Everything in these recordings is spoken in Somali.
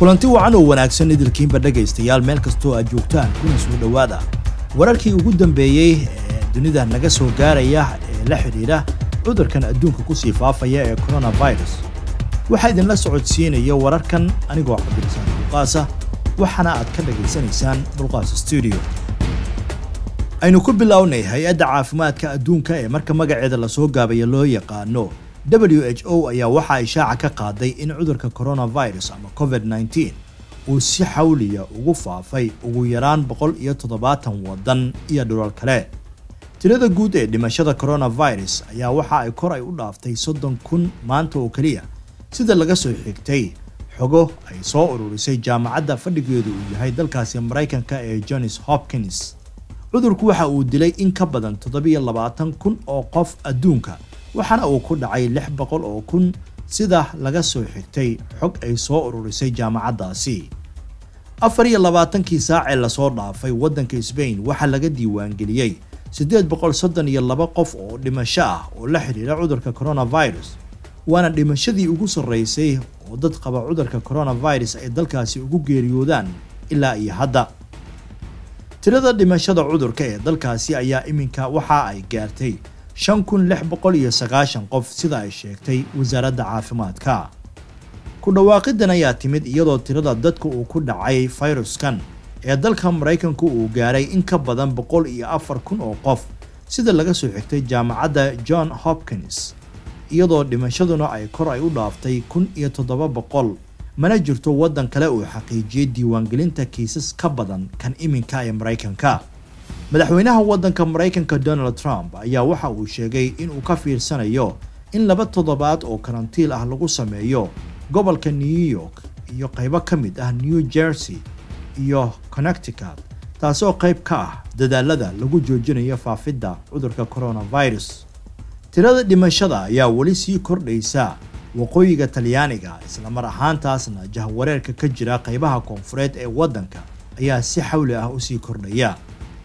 kulanti wacan oo wanaagsan idilkiinba dhegaystayaal meel kastoo aad joogtaan kuna soo dhowaada wararkii ugu dambeeyey ee dunida naga soo gaaraya ee la xidhiidha cudurkan adduunka kusii faafaya ee coronavirus waxaa idinla socodsiinaya wararkan anigoo cabdirisaan bulqaasa waxaana aad ka dhagaysanaysaan bulqaas stuudio aynu ku bilownay hay-adda caafimaadka adduunka ee marka magaceeda lasoo gaabaya loo yaqaano w h o ayaa waxa ay shaaca ka qaaday in cudurka coronavirus ama covid -19 uu si xawliya ugu faafay ugu yaraan boqol iyo toddobaatan waddan iyo dhulal kale tirada guud ee dhimashada coronavirus ayaa waxa ay kor ay u dhaaftay soddon kun maanta oo keliya sida laga soo xigtay xogo ay soo ururisay jaamacadda fadhigeedu uu yahay dalkaasi maraykanka ee johns hopkins cudurku waxa uu dilay in ka badan toddobiyo labaatan kun oo qof adduunka waxaana uu ku dhacay lix boqol oo kun sida laga soo xigtay xog ay soo ururisay jaamacaddaasi afar iyo labaatankii saacee lasoo dhaafay waddanka sbain waxaa laga diiwaangeliyey siddeed boqol soddon iyo laba qof oo dhimasho ah oo la xidhiidha cudurka coronavirus waana dhimashadii ugu sarreysay oo dad qaba cudurka coronavirus ay dalkaasi ugu geeriyoodaan ilaa iyo hadda tirada dhimashada cudurka ee dalkaasi ayaa iminka waxa ay gaartay shan kun lix boqol iyo sagaashan qof sida ay sheegtay wasaaradda caafimaadka ku dhawaaqidan ayaa timid iyadoo tirada dadka uu ku dhacay fayruskan ee dalka maraykanku uu gaaray in ka badan boqol iyo afar kun oo qof sida laga soo xigtay jaamacadda john hopkins iyadoo dhimashaduna ay kor ay u dhaaftay kun iyo toddoba boqol mana jirto waddan kale uu xaqiijiyey diiwaangelinta kiisas ka badan kan iminka ee maraykanka madaxweynaha waddanka maraykanka donald trump ayaa waxa uu sheegay inuu ka fiirsanayo in laba toddobaad oo karantiil ah lagu sameeyo gobolka new york iyo qaybo ka mid ah new jersey iyo connecticut taasoo qayb ka ah dadaalada lagu joojinayo faafidda cudurka coronavirus tirada dhimashada ayaa weli sii kordhaysa waqooyiga talyaaniga islamar ahaantaasna jahwareerka ka jira qaybaha koonfureed ee waddanka ayaa si xawli ah usii kordhaya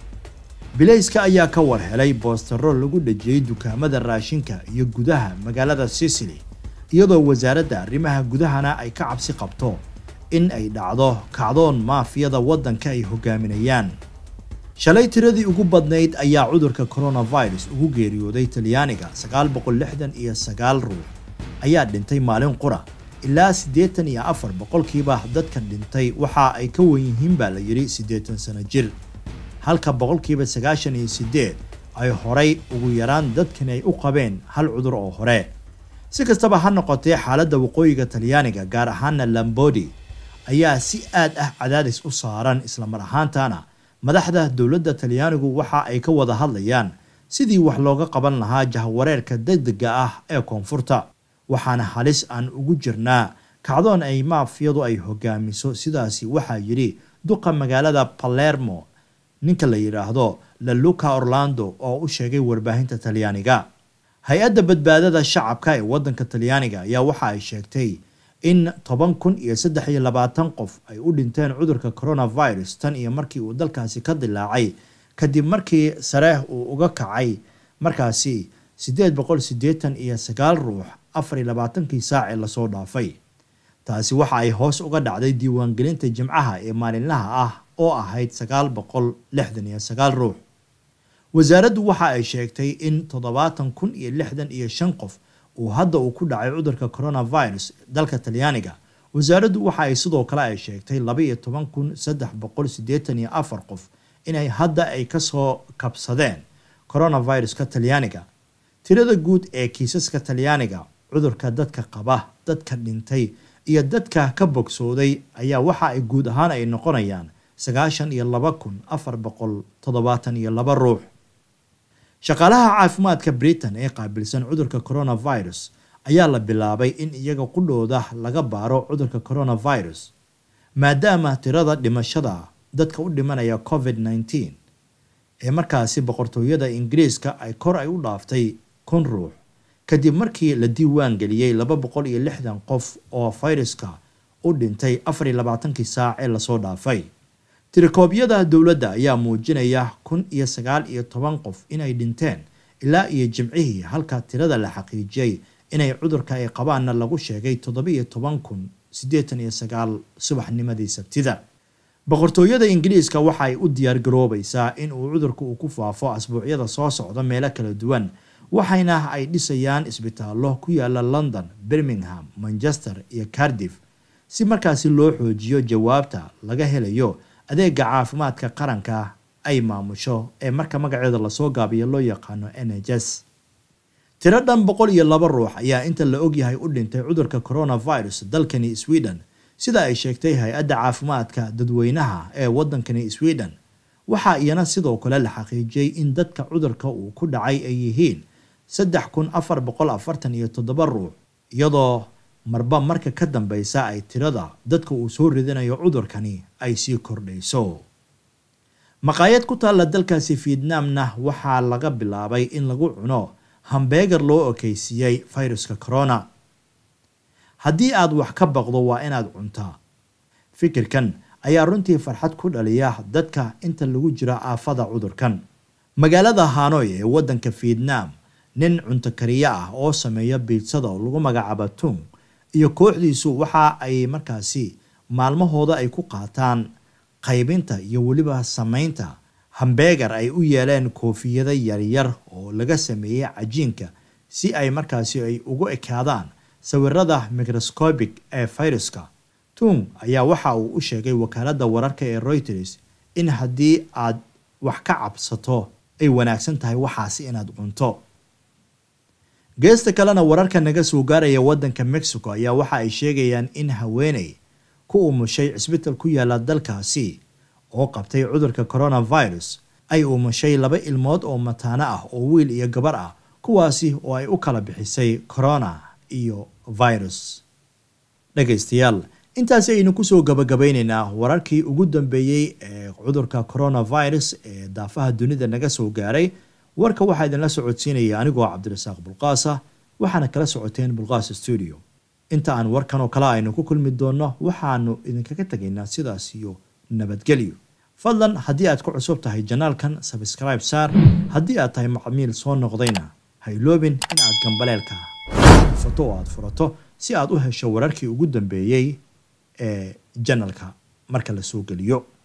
bilayska ayaa ka war helay boostaro lagu dhejiyey dukaamada raashinka iyo gudaha magaalada sicily iyadoo wasaaradda arrimaha gudahana ay ka cabsi qabto in ay dhacdo kacdoon maafiyada waddanka ay hogaaminayaan shalay tiradii ugu badnayd ayaa cudurka coronavirus ugu geeriyooday talyaaniga sagaal boqol lixdan iyo sagaal ruux ayaa dhintay maalin qura ilaa siddeetan iyo afar boqolkiiba dadka dhintay waxa ay ka wen yihiin baa la yidhi siddeetan sano jir halka boqolkiiba sagaashan iyo siddeed ay horay ugu yaraan dadkan ay u qabeen hal cudur oo hore si kastaba ha noqotee xaaladda waqooyiga talyaaniga gaar ahaana lambodi ayaa si aad ah cadaadis u saaran islamar ahaantana madaxda dowladda talyaanigu waxa ay ka wada hadlayaan sidii wax looga qaban lahaa jahwareerka degdega ah ee koonfurta waxaana halis aan ugu jirnaa kacdoon ay maafiyadu ay hogaamiso sidaasi waxaa yidhi duqa magaalada palermo ninka la yidhaahdo laluca orlando oo u sheegay warbaahinta talyaaniga hay-adda badbaadada shacabka ee waddanka talyaaniga ayaa waxa ay sheegtay in toban kun iyo saddex iyo labaatan qof ay u dhinteen cudurka coronavirus tan iyo markii uu dalkaasi ka dilaacay kadib markii sareeh uu uga kacay markaasi siddeed boqol siddeetan iyo sagaal ruux afar iyo labaatankii saac ee lasoo dhaafay taasi waxa ay hoos uga dhacday diiwaangelinta jimcaha ee maalinlaha ah oo ahayd sagaal boqol lixdan iyo sagaal ruux wasaaraddu waxa ay sheegtay in toddobaatan kun iyo lixdan iyo shan qof uu hadda uu ku dhacay cudurka coronavirus dalka talyaaniga wasaaraddu waxa ay sidoo kale ay sheegtay laba iyo toban kun saddex boqol siddeetan iyo afar qof inay hadda ay kasoo kabsadeen coronaviruska talyaaniga tirada guud ee kiisaska talyaaniga cudurka dadka qaba dadka dhintay iyo dadka ka bogsooday ayaa waxa ay guud ahaan ay noqonayaan sagaashan iyo laba kun afar boqol toddobaatan iyo laba ruux shaqaalaha caafimaadka britain ee qaabilsan cudurka coronavirus ayaa la bilaabay in iyaga qudhooda laga baaro cudurka coronavirus maadaama tirada dhimashada dadka u dhimanaya covid -19 ee markaasi boqortooyada ingiriiska ay kor ay u dhaaftay kun ruux kadib markii la diiwaan geliyey laba boqol iyo lixdan qof oo fayraska u dhintay afar iyo labaatankii saac ee lasoo dhaafay tirikoobyada dowladda ayaa muujinaya kun iyo sagaal iyo toban qof inay dhinteen ilaa iyo jimcihii halka tirada la xaqiijiyey inay cudurka ay qabaanna lagu sheegay toddoba iyo toban kun siddeetan iyo sagaal subaxnimadii sabtida boqortooyada ingiriiska waxa ay u diyaar garoobaysaa in uu cudurka uu ku faafo asbuucyada soo socda meelo kala duwan waxayna ay dhisayaan isbitaallo ku yaala london birmingham manchester iyo cardiff si markaasi loo xoojiyo jawaabta laga helayo adeega caafimaadka qaranka ay maamusho ee marka magaceeda lasoo gaabiyo loo yaqaano n h s tiro dhan boqol iyo laba ruux ayaa inta la ogyahay u dhintay cudurka coronavirus dalkani sweden sida ay sheegtay hay-adda caafimaadka dadweynaha ee waddankani sweden waxaa iyana sidoo kale la xaqiijiyey in dadka cudurka uu ku dhacay ay yihiin saddex kun afar boqol afartan iyo toddoba ruux iyadoo marba marka ka dambeysa ay tirada dadka uu soo ridinayo cudurkani ay sii kordhayso maqaayad ku taalla dalkaasi vietnamna waxaa laga bilaabay in lagu cuno hambeegar loo okeysiiyey fayruska corona haddii aad wax ka baqdo waa inaad cuntaa fikirkan ayaa runtii farxad ku dhaliya dadka inta lagu jira aafada cudurkan magaalada hanoy ee waddanka vietnam nin cunto kariye ah oo sameeya biidsada oo lagu magacaabo tung iyo kooxdiisu waxa ay markaasi maalmahooda ay ku qaataan qaybinta iyo weliba samaynta hambeegar ay u yeeleen koofiyada yaryar oo laga sameeyey cajiinka si ay markaasi ay ugu ekaadaan sawirada microscopic ee fayruska tung ayaa waxa uu u sheegay wakaaladda wararka ee reuters in haddii aad wax ka cabsato ay wanaagsan tahay waxaasi inaad cunto geesta kalena wararka naga soo gaaraya waddanka mexico ayaa waxa ay sheegayaan in haweeney ku umushay cisbital ku yaala dalkaasi oo qabtay cudurka coronavirus ay umushay laba ilmood oo mataano ah oo wiil iyo gabar ah kuwaasi oo ay u kala bixisay corona iyo virus dhegaystayaal intaasi aynu kusoo gabagabaynaynaa wararkii ugu dambeeyey ee cudurka coronavirus ee daafaha dunida naga soo gaaray warka waxaa idinla socodsiinaya anigoo cabdirasaaq bulqaasa waxaana kala socoteen bulqaas stuudio inta aan warkan oo kale aynu ku kulmi doonno waxaanu idinkaga tegaynaa sidaas iyo nabadgelyo fadlan haddii aad ku cusub tahay janaalkan sabscribe saar haddii aad tahay macmiil soo noqdayna ha iloobin in aad gambaleelka fufato oo aad furato si aad u hesho wararkii ugu dambeeyey ee janalka marka la soo geliyo